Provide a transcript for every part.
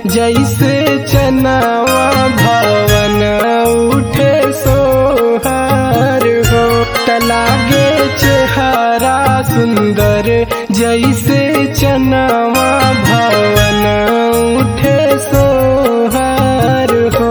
जैसे चनावा भवन उठे सोहार हो तलागे चेहरा सुंदर जैसे चनावा भवन उठे सोहार हो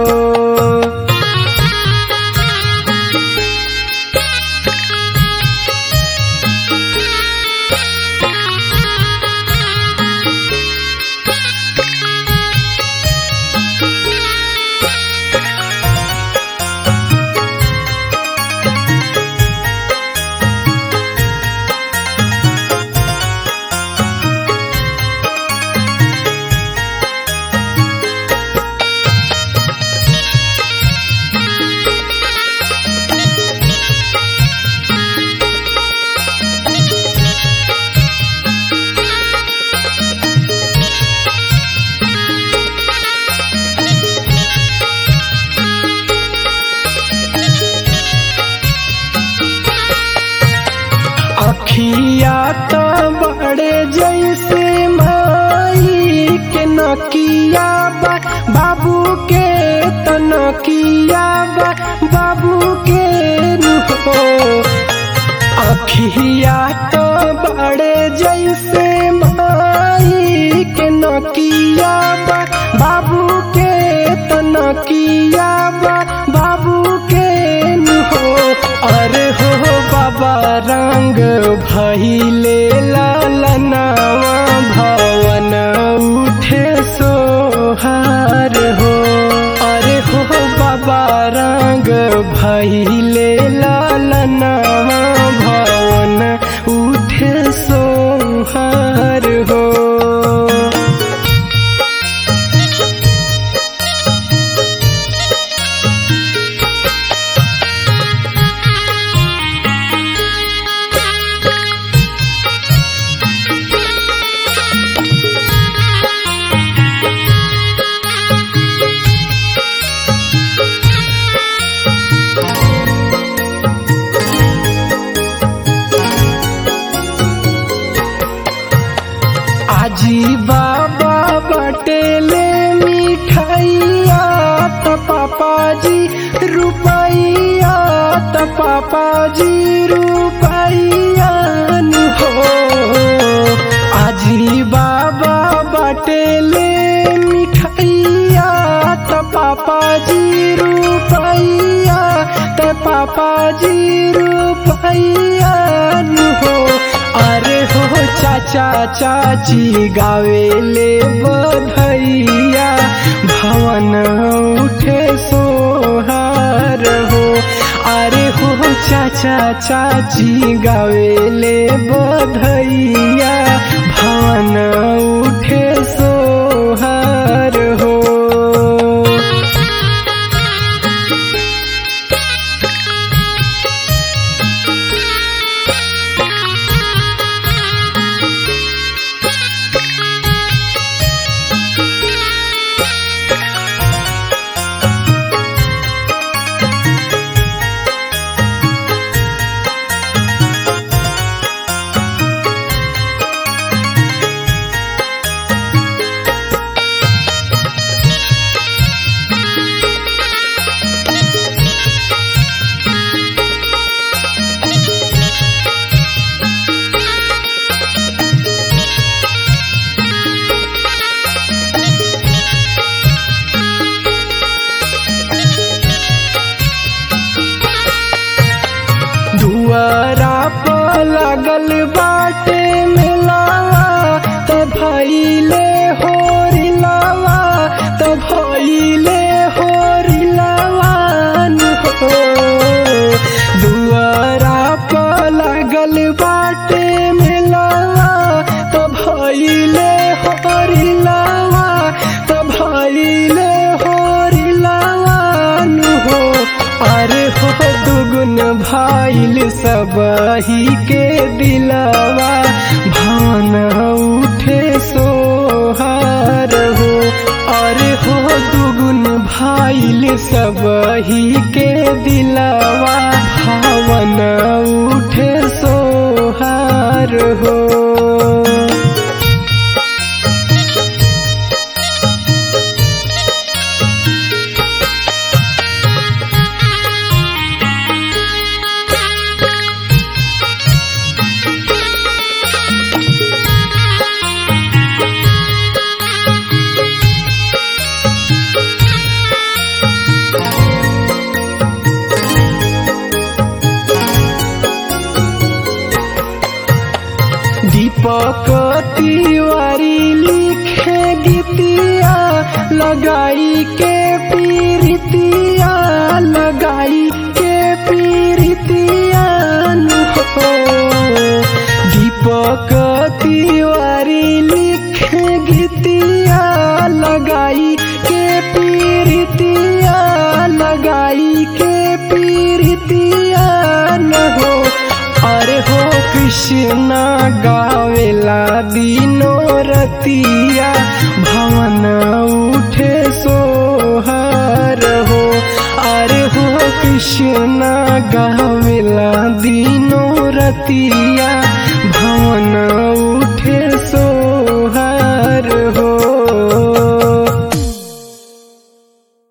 अखिया तो बड़े जैसे माई के नकिया बा बाबू के तो नकिया बा बाबू के हो अखिया तो बड़े जैसे माई के नकिया बा बाबू के तो नकिया बा बाबू के हो अरे हो बाबा रंग भैले लालनावा भवन उठे सोहार हो अरे हो बाबा रंग भैले लालनावा भवन उठे सोहार हो आजी बाबा बटेले मिठाइया त पापाजी रुपैया त पापाजी रुपैया नु हो आजी बाबा बटेले मिठाइया त पापाजी रुपैया त पापाजी रुपैया नु हो अरे हो चाचा चाची गावेले बधैया भवन उठे सोहार हो अरे हो चाचा चाची गावेले बधैया भवन उठे सोहार हो दुआरा पर लगल बाटे मिलावा त भइले होरिलावा त भइले होरिलावा नु हो दुआरा पर लगल बाटे मिलावा त भइले होरिलावा त भइले होरिलावा नु हो अरे हो दुगुन भाइल सबही के दिलावा भान उठे सोहार हो अरे हो दुगुन भाइल सबही के दिलावा भावन उठे सोहार हो लगाई के पीरितिया लगाई के पीरितिया हो दीपक तिवारी लिख गीतिया लगाई के पीरितिया लगाई के पीरितिया न हो अरे हो कृष्णा गावेला दिनो रतिया भवन उठे सोहर हो अरे हो कृष्णा गावेला दिनो रतिया भवन